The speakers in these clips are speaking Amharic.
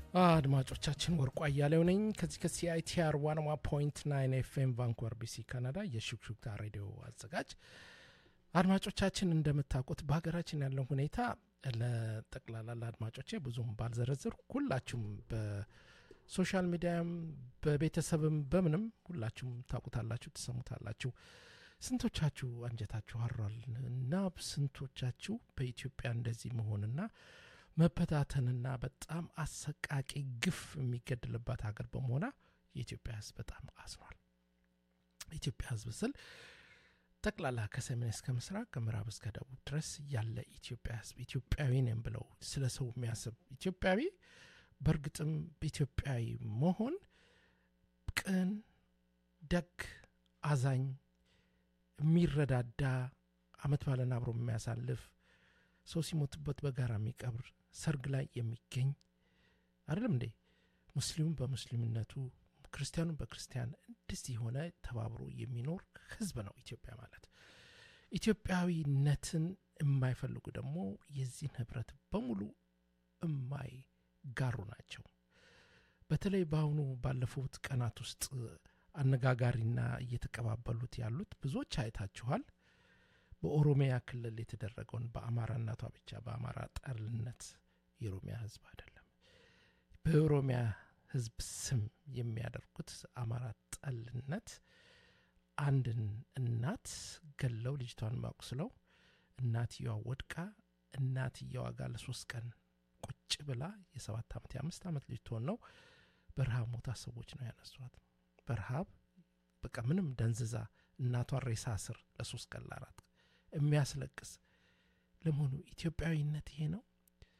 አድማጮቻችን ወርቁ አያሌው ነኝ ከዚህ ከሲአይቲአር ዋን ዋ ፖይንት ናይን ኤፍኤም ቫንኩቨር ቢሲ ካናዳ የሹክሹክታ ሬዲዮ አዘጋጅ አድማጮቻችን እንደምታውቁት በሀገራችን ያለው ሁኔታ ለጠቅላላ ለአድማጮቼ ብዙም ባልዘረዝር ሁላችሁም በሶሻል ሚዲያም በቤተሰብም በምንም ሁላችሁም ታውቁታላችሁ ትሰሙታላችሁ ስንቶቻችሁ አንጀታችሁ አሯል እና ስንቶቻችሁ በኢትዮጵያ እንደዚህ መሆንና መበታተንና በጣም አሰቃቂ ግፍ የሚገድልባት ሀገር በመሆኗ የኢትዮጵያ ህዝብ በጣም አዝኗል ኢትዮጵያ ህዝብ ስል ጠቅላላ ከሰሜን እስከ ምስራቅ ከምዕራብ እስከ ደቡብ ድረስ ያለ ኢትዮጵያ ህዝብ ኢትዮጵያዊ ነን ብለው ስለ ሰው የሚያስብ ኢትዮጵያዊ በእርግጥም ኢትዮጵያዊ መሆን ቅን ደግ አዛኝ የሚረዳዳ አመት ባለን አብሮ የሚያሳልፍ ሰው ሲሞትበት በጋራ የሚቀብር ሰርግ ላይ የሚገኝ አይደለም እንዴ ሙስሊሙም በሙስሊምነቱ ክርስቲያኑ በክርስቲያን እንደዚህ የሆነ ተባብሮ የሚኖር ህዝብ ነው ኢትዮጵያ ማለት ኢትዮጵያዊነትን የማይፈልጉ ደግሞ የዚህን ህብረት በሙሉ የማይጋሩ ናቸው በተለይ በአሁኑ ባለፉት ቀናት ውስጥ አነጋጋሪና እየተቀባበሉት ያሉት ብዙዎች አይታችኋል በኦሮሚያ ክልል የተደረገውን በአማራነቷ ብቻ በአማራ ጠልነት የኦሮሚያ ህዝብ አይደለም በኦሮሚያ ህዝብ ስም የሚያደርጉት አማራ ጠልነት አንድን እናት ገለው ልጅቷን ማቁስለው እናትየዋ ወድቃ እናትየዋ ጋር ለሶስት ቀን ቁጭ ብላ የሰባት ዓመት የአምስት ዓመት ልጅ ትሆን ነው በረሃብ ሞታ ሰዎች ነው ያነሷት በረሃብ በቃ ምንም ደንዝዛ እናቷን ሬሳ ስር ለሶስት ቀን ለአራት የሚያስለቅስ ለመሆኑ ኢትዮጵያዊነት ይሄ ነው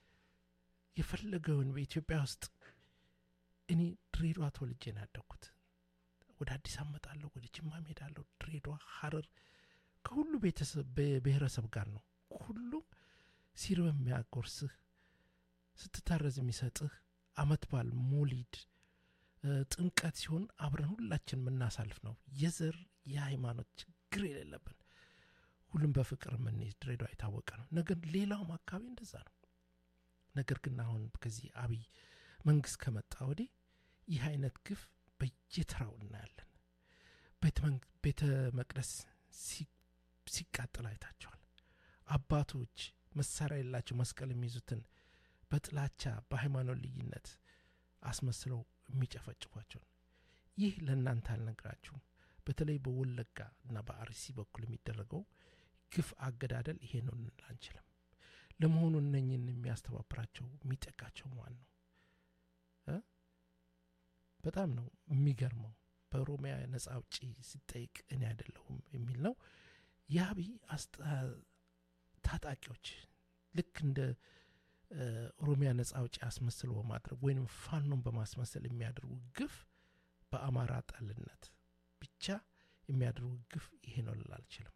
የፈለገውን በኢትዮጵያ ውስጥ እኔ ድሬዷ ተወልጄ ነው ያደግኩት ወደ አዲስ አመጣለሁ ወደ ጅማ ሄዳለሁ ድሬዷ ሀረር ከሁሉ ብሔረሰብ ጋር ነው ሁሉም ሲርበ የሚያጎርስህ ስትታረዝ የሚሰጥህ አመት ባል ሞሊድ ጥምቀት ሲሆን አብረን ሁላችን የምናሳልፍ ነው የዘር የሃይማኖት ችግር የሌለብን ሁሉም በፍቅር የምንይዝ ድሬዳዋ የታወቀ ነው ነገር ሌላውም አካባቢ እንደዛ ነው ነገር ግን አሁን ከዚህ አብይ መንግስት ከመጣ ወዲህ ይህ አይነት ግፍ በየተራው እናያለን ቤተ መቅደስ ሲቃጠል አይታቸዋል አባቶች መሳሪያ የሌላቸው መስቀል የሚይዙትን በጥላቻ በሃይማኖት ልዩነት አስመስለው የሚጨፈጭፏቸው ነው ይህ ለእናንተ አልነግራችሁም በተለይ በወለጋ እና በአርሲ በኩል የሚደረገው ግፍ አገዳደል ይሄ ነው ልንል አንችልም ለመሆኑ እነኝን የሚያስተባብራቸው የሚጠቃቸው ማን ነው በጣም ነው የሚገርመው በኦሮሚያ ነጻ አውጪ ሲጠይቅ እኔ አይደለሁም የሚል ነው የአብይ ታጣቂዎች ልክ እንደ ኦሮሚያ ነጻ አውጪ አስመስሎ በማድረግ ወይም ፋኖን በማስመሰል የሚያደርጉ ግፍ በአማራ ጠልነት ብቻ የሚያደርጉ ግፍ ይሄ ነው ልል አልችልም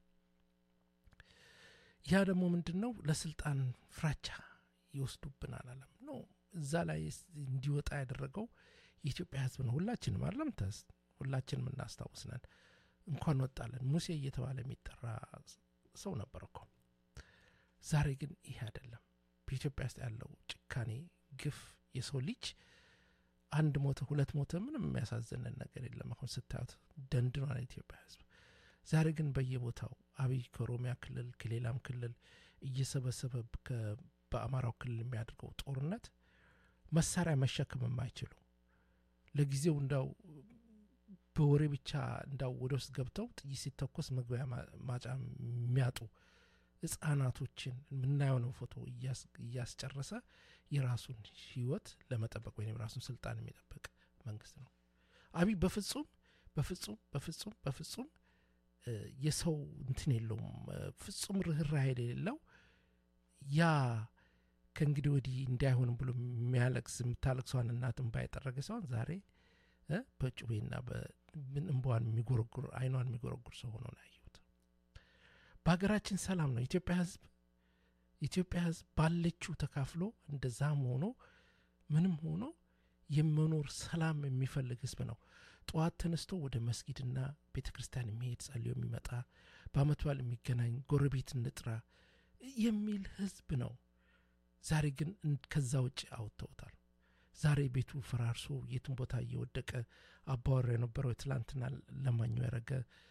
ያ ደግሞ ምንድን ነው ለስልጣን ፍራቻ ይወስዱብናል አለም ነው እዛ ላይ እንዲወጣ ያደረገው የኢትዮጵያ ህዝብ ነው ሁላችንም አለም ተስ ሁላችንም እናስታውስነን እንኳን ወጣለን ሙሴ እየተባለ የሚጠራ ሰው ነበር እኮ ዛሬ ግን ይሄ አይደለም በኢትዮጵያ ውስጥ ያለው ጭካኔ ግፍ የሰው ልጅ አንድ ሞተ ሁለት ሞተ ምንም የሚያሳዝንን ነገር የለም አሁን ስታዩት ደንድኗል ኢትዮጵያ ህዝብ ዛሬ ግን በየቦታው አብይ ከኦሮሚያ ክልል ከሌላም ክልል እየሰበሰበ በአማራው ክልል የሚያደርገው ጦርነት መሳሪያ መሸከም የማይችሉ ለጊዜው እንዳው በወሬ ብቻ እንዳው ወደ ውስጥ ገብተው ጥይት ሲተኮስ መግቢያ ማጫ የሚያጡ ህጻናቶችን የምናየው ነው ፎቶ እያስጨረሰ የራሱን ህይወት ለመጠበቅ ወይም የራሱን ስልጣን የሚጠበቅ መንግስት ነው አብይ በፍጹም በፍጹም በፍጹም በፍጹም የሰው እንትን የለውም ፍጹም ርኅራሄ የሌለው ያ ከእንግዲህ ወዲህ እንዳይሆንም ብሎ የሚያለቅስ የምታለቅሰዋን እናትን ባይጠረገ ሲሆን ዛሬ በጩቤና እንባዋን የሚጎረጉር አይኗን የሚጎረጉር ሰው ሆኖ ነው ያየሁት በሀገራችን ሰላም ነው ኢትዮጵያ ህዝብ ኢትዮጵያ ህዝብ ባለችው ተካፍሎ እንደዛም ሆኖ ምንም ሆኖ የመኖር ሰላም የሚፈልግ ህዝብ ነው ጠዋት ተነስቶ ወደ መስጊድና ቤተ ክርስቲያን የሚሄድ ጸልዮ የሚመጣ በአመት በዓል የሚገናኝ ጎረቤት እንጥራ የሚል ህዝብ ነው ዛሬ ግን ከዛ ውጭ አውጥተውታል ዛሬ ቤቱ ፈራርሶ የትን ቦታ እየወደቀ አባወራ የነበረው የትላንትና ለማኙ ያደረገ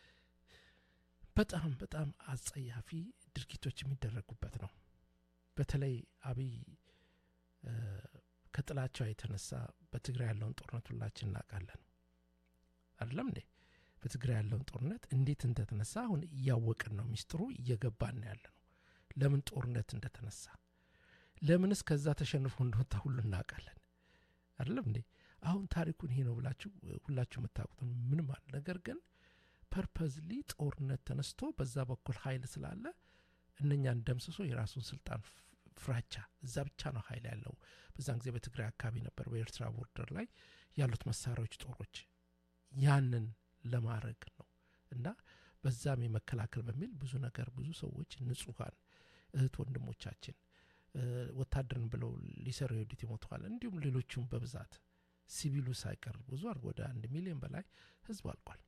በጣም በጣም አጸያፊ ድርጊቶች የሚደረጉበት ነው። በተለይ አብይ ከጥላቻው የተነሳ በትግራይ ያለውን ጦርነት ሁላችን እናውቃለን አይደለም እንዴ? በትግራይ ያለውን ጦርነት እንዴት እንደተነሳ አሁን እያወቅን ነው። ሚስጥሩ እየገባን ያለ ነው። ለምን ጦርነት እንደተነሳ ለምንስ ከዛ ተሸንፎ እንደወጣ ሁሉ እናውቃለን አይደለም እንዴ? አሁን ታሪኩን ይሄ ነው ብላችሁ ሁላችሁ የምታውቁት ምንም አለ። ነገር ግን ፐርፐዝሊ ጦርነት ተነስቶ በዛ በኩል ኃይል ስላለ እነኛን ደምስሶ የራሱን ስልጣን ፍራቻ እዛ ብቻ ነው ኃይል ያለው። በዛን ጊዜ በትግራይ አካባቢ ነበር፣ በኤርትራ ቦርደር ላይ ያሉት መሳሪያዎች፣ ጦሮች ያንን ለማድረግ ነው እና በዛም የመከላከል በሚል ብዙ ነገር ብዙ ሰዎች ንጹሐን እህት ወንድሞቻችን ወታደርን ብለው ሊሰሩ የሄዱት ይሞተዋል። እንዲሁም ሌሎቹም በብዛት ሲቪሉ ሳይቀር ብዙ አድርጎ ወደ አንድ ሚሊዮን በላይ ህዝብ አልቋል።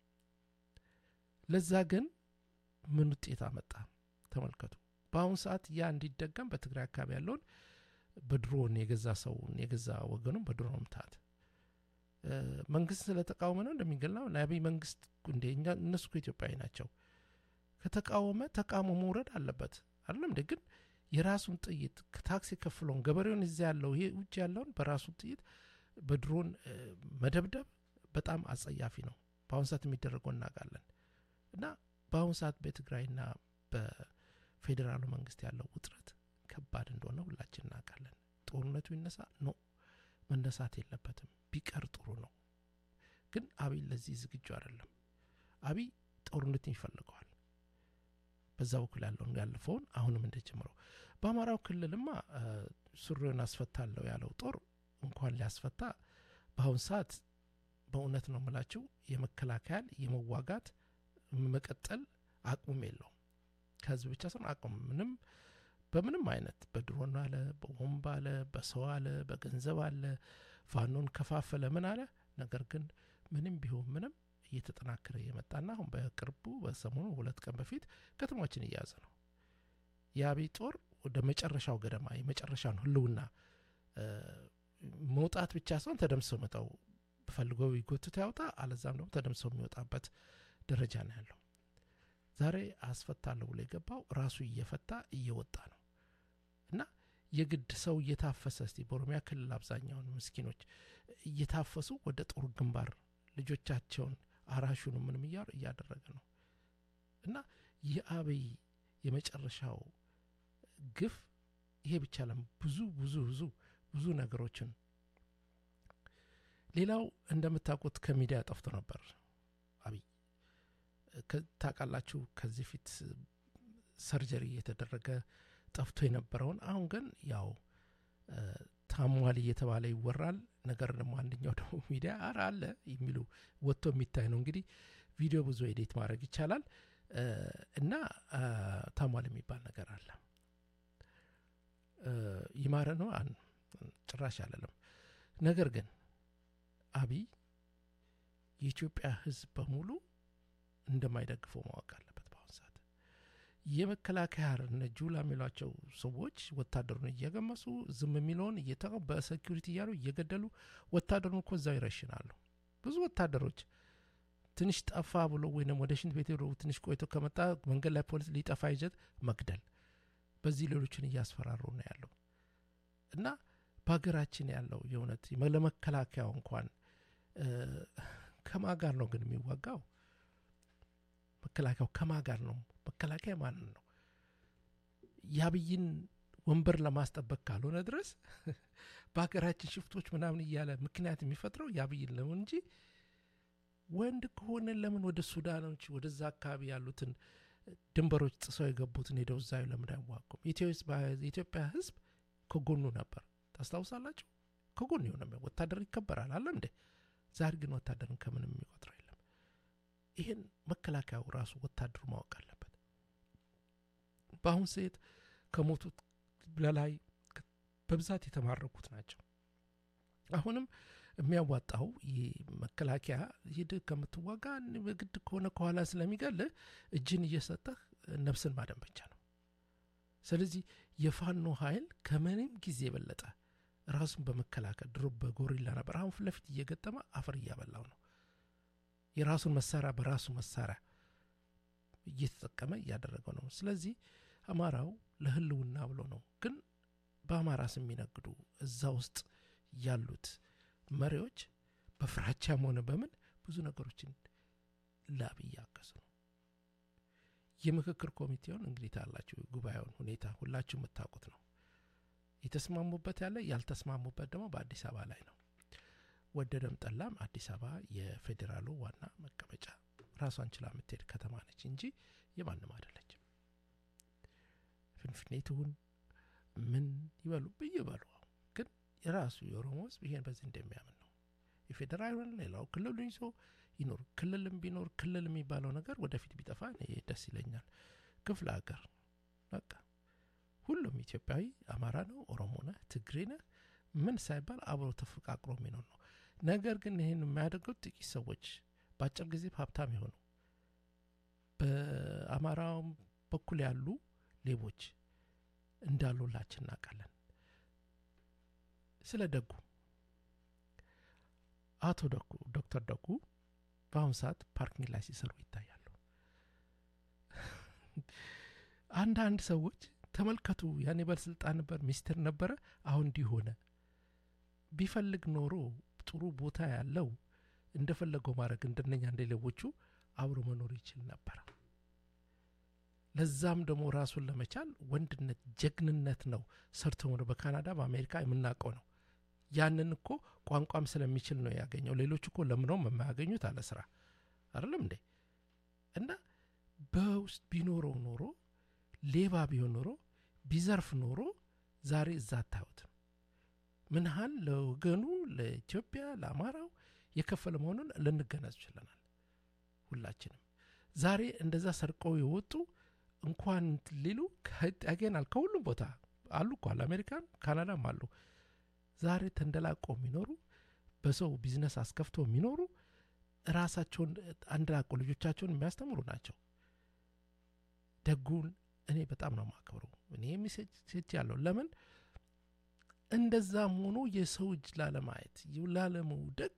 ለዛ ግን ምን ውጤት አመጣ? ተመልከቱ። በአሁኑ ሰዓት ያ እንዲደገም በትግራይ አካባቢ ያለውን በድሮን የገዛ ሰውን የገዛ ወገኑም በድሮን መምታት መንግስት ስለተቃወመ ነው እንደሚገላው ለአብይ መንግስት እንደ እነሱ እኮ ኢትዮጵያዊ ናቸው። ከተቃወመ ተቃውሞ መውረድ አለበት አይደለም እንደ ግን የራሱን ጥይት ታክስ የከፍለውን ገበሬውን እዚያ ያለው ይሄ ውጭ ያለውን በራሱ ጥይት በድሮን መደብደብ በጣም አጸያፊ ነው። በአሁኑ ሰዓት የሚደረገው እናውቃለን። እና በአሁኑ ሰዓት በትግራይና በፌዴራሉ መንግስት ያለው ውጥረት ከባድ እንደሆነ ሁላችን እናውቃለን። ጦርነቱ ይነሳ ኖ መነሳት የለበትም ቢቀር ጥሩ ነው። ግን አብይ ለዚህ ዝግጁ አይደለም። አብይ ጦርነትን ይፈልገዋል። በዛ በኩል ያለውን ያለፈውን አሁንም እንደጀምረው በአማራው ክልልማ ሱሪውን አስፈታለሁ ያለው ጦር እንኳን ሊያስፈታ በአሁን ሰዓት በእውነት ነው የምላችሁ የመከላከያል የመዋጋት መቀጠል አቅሙም የለውም። ከህዝብ ብቻ ሳይሆን አቅሙ ምንም በምንም አይነት በድሮን አለ፣ በቦምብ አለ፣ በሰው አለ፣ በገንዘብ አለ፣ ፋኖን ከፋፈለ ምን አለ። ነገር ግን ምንም ቢሆን ምንም እየተጠናከረ የመጣና አሁን በቅርቡ በሰሞኑ ሁለት ቀን በፊት ከተማችን እያያዘ ነው። የአብይ ጦር ወደ መጨረሻው ገደማ የመጨረሻውን ህልውና መውጣት ብቻ ሳይሆን ተደምሰው መጣው ፈልገው ይጎትት ያውጣ፣ አለዛም ደግሞ ተደምሰው የሚወጣበት ደረጃ ነው ያለው። ዛሬ አስፈታለሁ ብሎ የገባው ራሱ እየፈታ እየወጣ ነው እና የግድ ሰው እየታፈሰ እስቲ በኦሮሚያ ክልል አብዛኛውን ምስኪኖች እየታፈሱ ወደ ጦር ግንባር ልጆቻቸውን አራሹን ምንም እያሉ እያደረገ ነው እና የአብይ የመጨረሻው ግፍ ይሄ ብቻ ለም ብዙ ብዙ ብዙ ብዙ ነገሮችን ሌላው እንደምታውቁት ከሚዲያ ጠፍቶ ነበር አብይ ታውቃላችሁ። ከዚህ ፊት ሰርጀሪ እየተደረገ ጠፍቶ የነበረውን አሁን ግን ያው ታሟል እየተባለ ይወራል። ነገር ደግሞ አንደኛው ደግሞ ሚዲያ አረ አለ የሚሉ ወጥቶ የሚታይ ነው። እንግዲህ ቪዲዮ ብዙ ኤዲት ማድረግ ይቻላል እና ታሟል የሚባል ነገር አለ። ይማረ ነው ጭራሽ አለለም። ነገር ግን አብይ የኢትዮጵያ ሕዝብ በሙሉ እንደማይደግፈው ማወቅ አለበት። በአሁኑ ሰዓት የመከላከያ እነ ጁላ የሚሏቸው ሰዎች ወታደሩን እየገመሱ ዝም የሚለውን እየተ በሴኪሪቲ እያሉ እየገደሉ ወታደሩን እኮ እዛው ይረሽናሉ። ብዙ ወታደሮች ትንሽ ጠፋ ብሎ ወይም ወደ ሽንት ቤት ሄዶ ትንሽ ቆይቶ ከመጣ መንገድ ላይ ፖሊስ ሊጠፋ ይዘት መግደል፣ በዚህ ሌሎችን እያስፈራሩ ነው ያለው እና በሀገራችን ያለው የእውነት ለመከላከያው እንኳን ከማ ጋር ነው ግን የሚዋጋው? መከላከያው ከማ ጋር ነው? መከላከያ ማንን ነው? የአብይን ወንበር ለማስጠበቅ ካልሆነ ድረስ በሀገራችን ሽፍቶች ምናምን እያለ ምክንያት የሚፈጥረው የአብይን ለምን እንጂ ወንድ ከሆነ ለምን ወደ ሱዳኖች ወደዛ አካባቢ ያሉትን ድንበሮች ጥሰው የገቡትን ሄደው እዛ ለምን አይዋጉም? የኢትዮጵያ ሕዝብ ከጎኑ ነበር። ታስታውሳላችሁ? ከጎኑ የሆነ ወታደር ይከበራል አለ እንዴ? ዛሬ ግን ወታደርን ከምንም የሚቆጥረው የለም። ይህን መከላከያው ራሱ ወታደሩ ማወቅ አለበት። በአሁን ሴት ከሞቱት በላይ በብዛት የተማረኩት ናቸው። አሁንም የሚያዋጣው ይህ መከላከያ ሂድ ከምትዋጋ በግድ ከሆነ ከኋላ ስለሚገልህ እጅን እየሰጠህ ነፍስን ማደን ብቻ ነው። ስለዚህ የፋኖ ኃይል ከምንም ጊዜ የበለጠ ራሱን በመከላከል ድሮ በጎሪላ ነበር። አሁን ፊት ለፊት እየገጠመ አፈር እያበላው ነው። የራሱን መሳሪያ በራሱ መሳሪያ እየተጠቀመ እያደረገው ነው። ስለዚህ አማራው ለህልውና ብሎ ነው። ግን በአማራ ስም የሚነግዱ እዛ ውስጥ ያሉት መሪዎች በፍራቻም ሆነ በምን ብዙ ነገሮችን ላብ እያገዙ ነው። የምክክር ኮሚቴውን እንግዲህ ታላችሁ ጉባኤውን ሁኔታ ሁላችሁ የምታውቁት ነው። የተስማሙበት ያለ ያልተስማሙበት ደግሞ በአዲስ አበባ ላይ ነው። ወደደም ጠላም አዲስ አበባ የፌዴራሉ ዋና መቀመጫ ራሷን ችላ የምትሄድ ከተማ ነች እንጂ የማንም አይደለችም። ፍንፍኔ ትሁን ምን ይበሉ ይበሉ፣ ግን የራሱ የኦሮሞ ህዝብ ይሄን በዚህ እንደሚያምን ነው። የፌዴራል ሌላው ክልሉ ይዞ ይኖር። ክልልም ቢኖር ክልል የሚባለው ነገር ወደፊት ቢጠፋ እኔ ደስ ይለኛል። ክፍለ ሀገር በቃ ሁሉም ኢትዮጵያዊ አማራ ነው፣ ኦሮሞ ነህ፣ ትግሬ ነህ ምን ሳይባል አብሮ ተፈቃቅሮ የሚኖር ነው። ነገር ግን ይህን የሚያደርጉት ጥቂት ሰዎች በአጭር ጊዜ ሀብታም የሆኑ በአማራውም በኩል ያሉ ሌቦች እንዳሉላችን እናውቃለን። ስለ ደጉ አቶ ደጉ ዶክተር ደጉ በአሁኑ ሰዓት ፓርኪንግ ላይ ሲሰሩ ይታያሉ። አንዳንድ ሰዎች ተመልከቱ፣ ያኔ ባለስልጣን ነበር፣ ሚኒስትር ነበረ፣ አሁን እንዲህ ሆነ። ቢፈልግ ኖሮ ጥሩ ቦታ ያለው እንደፈለገው ማድረግ እንደነኛ እንደ ሌቦቹ አብሮ መኖር ይችል ነበረ። ለዛም ደግሞ ራሱን ለመቻል ወንድነት፣ ጀግንነት ነው ሰርቶ ሆነ በካናዳ በአሜሪካ የምናውቀው ነው። ያንን እኮ ቋንቋም ስለሚችል ነው ያገኘው። ሌሎች እኮ ለምነውም የማያገኙት አለ ስራ አይደለም እንዴ? እና በውስጥ ቢኖረው ኖሮ ሌባ ቢሆን ኖሮ ቢዘርፍ ኖሮ ዛሬ እዛ አታዩትም። ምን ያህል ለወገኑ ለኢትዮጵያ ለአማራው የከፈለ መሆኑን ልንገነዝ ችለናል ሁላችንም። ዛሬ እንደዛ ሰርቀው የወጡ እንኳን ሊሉ ያገናል ከሁሉም ቦታ አሉ እኮ አለ አሜሪካን ካናዳም አሉ። ዛሬ ተንደላቆ የሚኖሩ በሰው ቢዝነስ አስከፍቶ የሚኖሩ ራሳቸውን አንደላቆ ልጆቻቸውን የሚያስተምሩ ናቸው። ደጉን እኔ በጣም ነው የማከብረው። እኔ ሚሴጅ ያለው ለምን እንደዛም ሆኖ የሰው እጅ ላለማየት ላለመውደቅ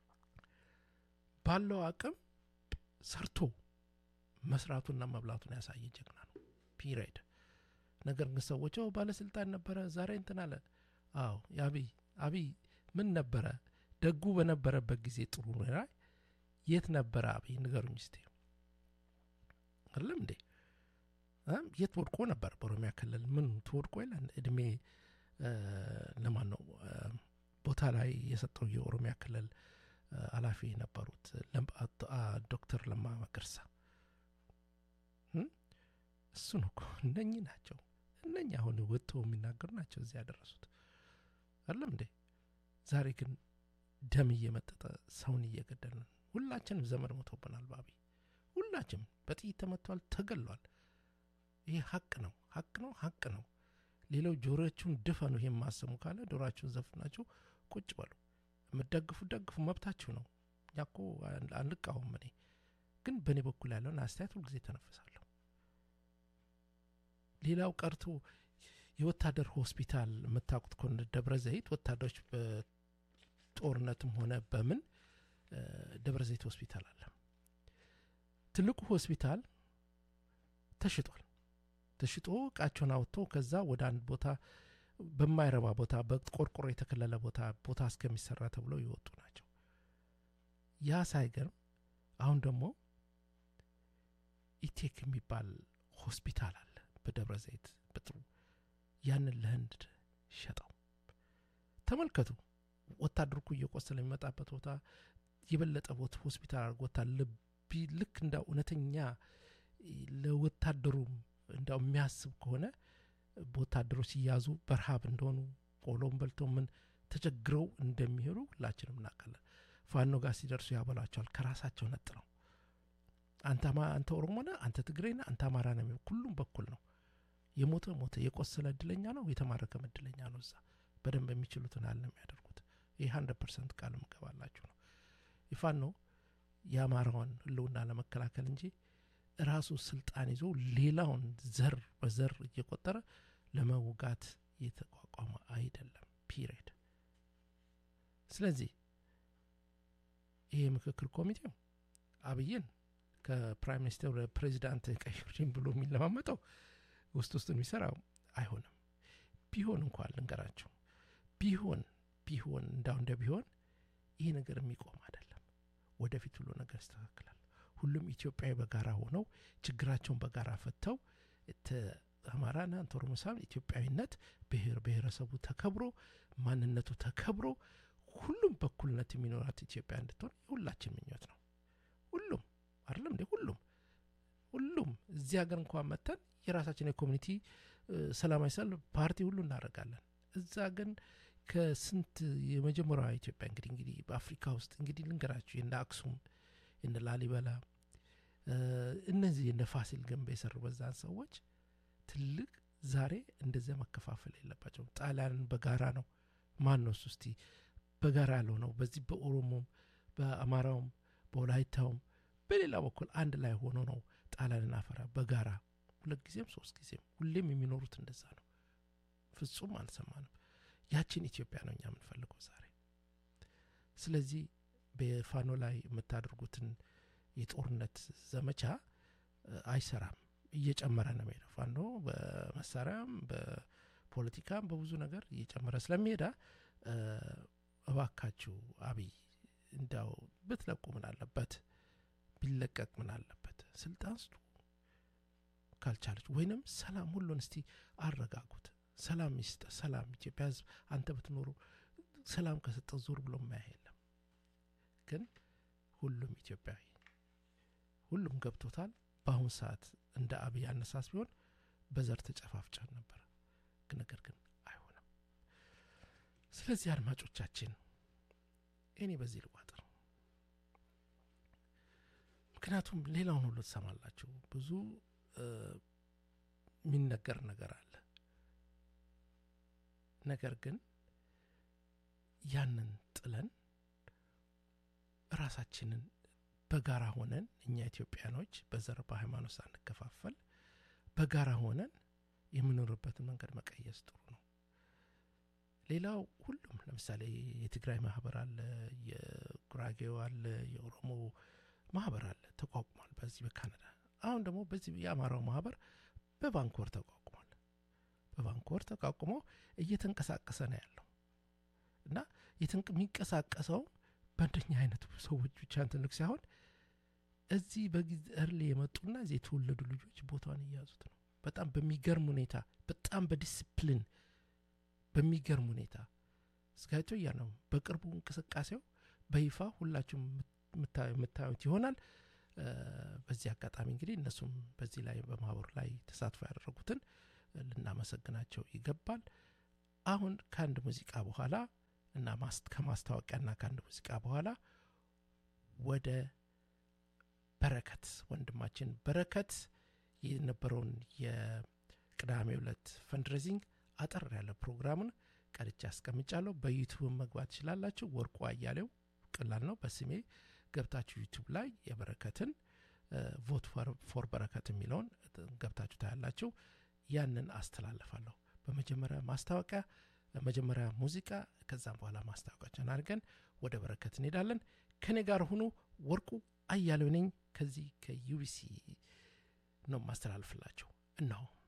ባለው አቅም ሰርቶ መስራቱና መብላቱን ያሳየ ጀግና ነው። ፒሪድ። ነገር ግን ሰዎች ባለስልጣን ነበረ ዛሬ እንትን አለ። አዎ የአብይ አብይ ምን ነበረ ደጉ በነበረበት ጊዜ ጥሩ ላይ የት ነበረ አብይ ንገሩኝ እስቲ። አይደለም እንዴ የት ወድቆ ነበር? በኦሮሚያ ክልል ምን ትወድቆ የለን እድሜ ለማን ነው ቦታ ላይ የሰጠው የኦሮሚያ ክልል ኃላፊ የነበሩት ዶክተር ለማ መገርሳ እሱ ነው እኮ እነኚህ ናቸው። እነኛ አሁን ወጥተው የሚናገሩ ናቸው እዚህ ያደረሱት አይደለም እንዴ? ዛሬ ግን ደም እየመጠጠ ሰውን እየገደልን ሁላችንም ዘመድ ሞቶብናል። በአብይ ሁላችንም በጥይት ተመቷል፣ ተገሏል። ይሄ ሀቅ ነው፣ ሀቅ ነው፣ ሀቅ ነው። ሌላው ጆሮችሁን ድፈኑ። ይሄ ማሰሙ ካለ ጆሮችሁን ዘፍናችሁ ቁጭ በሉ። የምትደግፉ ደግፉ፣ መብታችሁ ነው። እኛ እኮ አንቃወም። እኔ ግን በእኔ በኩል ያለውን አስተያየት ሁልጊዜ ተነፍሳለሁ። ሌላው ቀርቶ የወታደር ሆስፒታል የምታውቁት ከሆነ ደብረ ዘይት ወታደሮች በጦርነትም ሆነ በምን ደብረ ዘይት ሆስፒታል አለ። ትልቁ ሆስፒታል ተሽጧል። ተሽጦ እቃቸውን አውጥቶ ከዛ ወደ አንድ ቦታ በማይረባ ቦታ በቆርቆሮ የተከለለ ቦታ ቦታ እስከሚሰራ ተብለው ይወጡ ናቸው። ያ ሳይገርም አሁን ደግሞ ኢቴክ የሚባል ሆስፒታል አለ በደብረ ዘይት በጥሩ ያንን ለህንድ ሸጠው። ተመልከቱ። ወታደር እኮ እየቆሰለ የሚመጣበት ቦታ የበለጠ ቦታ ሆስፒታል አድርጎታል። ልቢ ልክ እንደ እውነተኛ ለወታደሩም እንዳው የሚያስብ ከሆነ በወታደሮች ሲያዙ በረሃብ እንደሆኑ ቆሎም በልተው ምን ተቸግረው እንደሚሄዱ ሁላችንም እናውቃለን። ፋኖ ጋር ሲደርሱ ያበሏቸዋል ከራሳቸው ነጥለው። አንተ ኦሮሞ ነህ፣ አንተ ትግሬ ነህ፣ አንተ አማራ ነው የሚለው ሁሉም በኩል ነው። የሞተ ሞተ፣ የቆሰለ እድለኛ ነው፣ የተማረከም እድለኛ ነው። እዛ በደንብ የሚችሉትን ያህል ነው የሚያደርጉት። ይህ ሀንድረድ ፐርሰንት ቃል ምገባላችሁ ነው። የፋኖ የአማራውን ህልውና ለመከላከል እንጂ ራሱ ስልጣን ይዞ ሌላውን ዘር በዘር እየቆጠረ ለመውጋት የተቋቋመ አይደለም። ፒሪየድ ስለዚህ ይሄ ምክክር ኮሚቴው አብይን ከፕራይም ሚኒስትር ወደ ፕሬዚዳንት ቀይሩኝ ብሎ የሚለማመጠው ውስጥ ውስጥ የሚሰራው አይሆንም። ቢሆን እንኳን ልንገራቸው ቢሆን ቢሆን እንዳው እንደ ቢሆን ይሄ ነገር የሚቆም አይደለም። ወደፊት ሁሉ ነገር ይስተካከላል። ሁሉም ኢትዮጵያዊ በጋራ ሆነው ችግራቸውን በጋራ ፈተው አማራና ኦሮሞሳን ኢትዮጵያዊነት ብሔር ብሔረሰቡ ተከብሮ ማንነቱ ተከብሮ ሁሉም በኩልነት የሚኖራት ኢትዮጵያ እንድትሆን የሁላችን ምኞት ነው። ሁሉም አይደለም እንዴ? ሁሉም ሁሉም እዚህ ሀገር እንኳን መተን የራሳችን የኮሚኒቲ ሰላማዊ ሰልፍ ፓርቲ ሁሉ እናደርጋለን። እዛ ግን ከስንት የመጀመሪያዋ ኢትዮጵያ እንግዲህ እንግዲህ በአፍሪካ ውስጥ እንግዲህ ልንገራችሁ የነ አክሱም የነ ላሊበላ እነዚህ የነ ፋሲል ግንብ የሰሩ በዛን ሰዎች ትልቅ ዛሬ እንደዚያ መከፋፈል የለባቸውም። ጣሊያንን በጋራ ነው ማን ነው እሱ እስቲ በጋራ ያለው ነው። በዚህ በኦሮሞም በአማራውም በወላይታውም በሌላ በኩል አንድ ላይ ሆኖ ነው ጣሊያንን አፈራ በጋራ ሁለት ጊዜም ሶስት ጊዜም ሁሌም የሚኖሩት እንደዛ ነው። ፍጹም አልሰማንም። ያችን ኢትዮጵያ ነው እኛ የምንፈልገው ዛሬ። ስለዚህ በፋኖ ላይ የምታደርጉትን የጦርነት ዘመቻ አይሰራም፣ እየጨመረ ነው የሚሄደው። ፋኖ በመሳሪያም በፖለቲካም በብዙ ነገር እየጨመረ ስለሚሄዳ እባካችሁ አብይ እንዳው ብትለቁ ምን አለበት? ቢለቀቅ ምን አለበት? ስልጣን ስጡ ካልቻለች ወይንም ሰላም ሁሉን እስቲ አረጋጉት። ሰላም ይስጠ ሰላም ኢትዮጵያ ሕዝብ አንተ ብትኖሩ ሰላም ከሰጠ ዞር ብሎ ማያ የለም። ግን ሁሉም ኢትዮጵያዊ ሁሉም ገብቶታል። በአሁን ሰዓት እንደ አብይ አነሳስ ቢሆን በዘር ተጨፋፍጨን ነበር። ነገር ግን አይሆንም። ስለዚህ አድማጮቻችን እኔ በዚህ ልቋጥር፣ ምክንያቱም ሌላውን ሁሉ ትሰማላችሁ ብዙ የሚነገር ነገር አለ። ነገር ግን ያንን ጥለን ራሳችንን በጋራ ሆነን እኛ ኢትዮጵያኖች በዘር በሃይማኖት ሳንከፋፈል በጋራ ሆነን የምኖርበትን መንገድ መቀየስ ጥሩ ነው። ሌላው ሁሉም ለምሳሌ የትግራይ ማህበር አለ፣ የጉራጌው አለ፣ የኦሮሞ ማህበር አለ ተቋቁሟል በዚህ በካናዳ አሁን ደግሞ በዚህ የአማራው ማህበር በቫንኮር ተቋቁሟል። በቫንኮር ተቋቁሞ እየተንቀሳቀሰ ነው ያለው እና የሚንቀሳቀሰው በእንደኛ አይነቱ ሰዎች ብቻ እንትንክ ሳይሆን እዚህ በጊዜ እርሌ የመጡና እዚህ የተወለዱ ልጆች ቦታውን እያያዙት ነው። በጣም በሚገርም ሁኔታ በጣም በዲስፕሊን በሚገርም ሁኔታ እስካቶ እያ ነው። በቅርቡ እንቅስቃሴው በይፋ ሁላችሁም የምታዩት ይሆናል። በዚህ አጋጣሚ እንግዲህ እነሱም በዚህ ላይ በማህበሩ ላይ ተሳትፎ ያደረጉትን ልናመሰግናቸው ይገባል። አሁን ከአንድ ሙዚቃ በኋላ እና ከማስታወቂያና ከአንድ ሙዚቃ በኋላ ወደ በረከት ወንድማችን በረከት የነበረውን የቅዳሜ ዕለት ፈንድሬዚንግ አጠር ያለ ፕሮግራሙን ቀድቼ አስቀምጫለሁ። በዩቱብ መግባት ትችላላችሁ። ወርቁ አያሌው ቀላል ነው። በስሜ ገብታችሁ ዩቱብ ላይ የበረከትን ቮት ፎር በረከት የሚለውን ገብታችሁ ታያላችሁ። ያንን አስተላልፋለሁ። በመጀመሪያ ማስታወቂያ፣ መጀመሪያ ሙዚቃ፣ ከዛም በኋላ ማስታወቂያችን አድርገን ወደ በረከት እንሄዳለን። ከኔ ጋር ሁኑ። ወርቁ አያሌው ነኝ ከዚህ ከዩቢሲ ነው ማስተላልፍላችሁ እነሆ